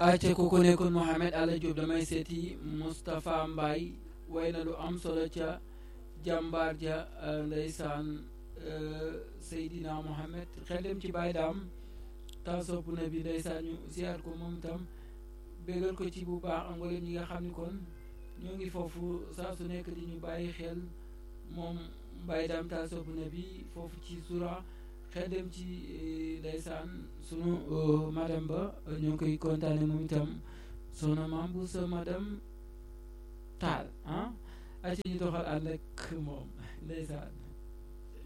acca ku ko nekkoon Mohamed Alla Diop damay seeti Moustapha Mbaye way na lu am solo ca jàmbaar ja ndeysaan Seydina Mohamed xel dem ci Baye Daam ta sopp na bi ndeysaan ñu ziar ko moom itam bégal ko ci bu baax am nga ñi nga xam ni kon ñoo ngi foofu saa su nekk di ñu bàyyi xel moom Baye Daam ta sopp na bi foofu ci sura xel dem ci ndeysaan sunu madame ba ñoo ngi koy kontaane moom itam soxna maam bu sa madame taal ah aci ñu doxal ànd ak moom ndeysaan